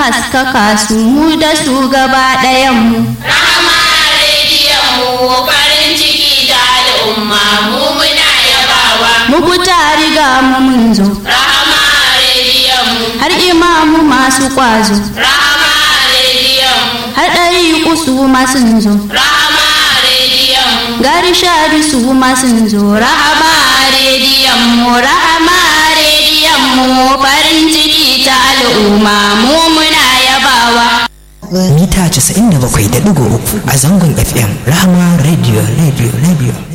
haskaka su mu da su gaba ɗayanmu. Rahama rediyon mu farin ciki da al'umma mu muna yabawa. Mu fita riga mu mun zo, Rahama rediyon mu, har imamu masu ƙwazo, Rahama rediyon mu, har ɗari su masu zo. Rahama rediyon mu, Gari shadu su masu zo, rahama rediyon mu, rahama rediyon mu farin ciki ta al'umma mu muna yabawa. mita 97.3 a zangon fm rahama radio radio radio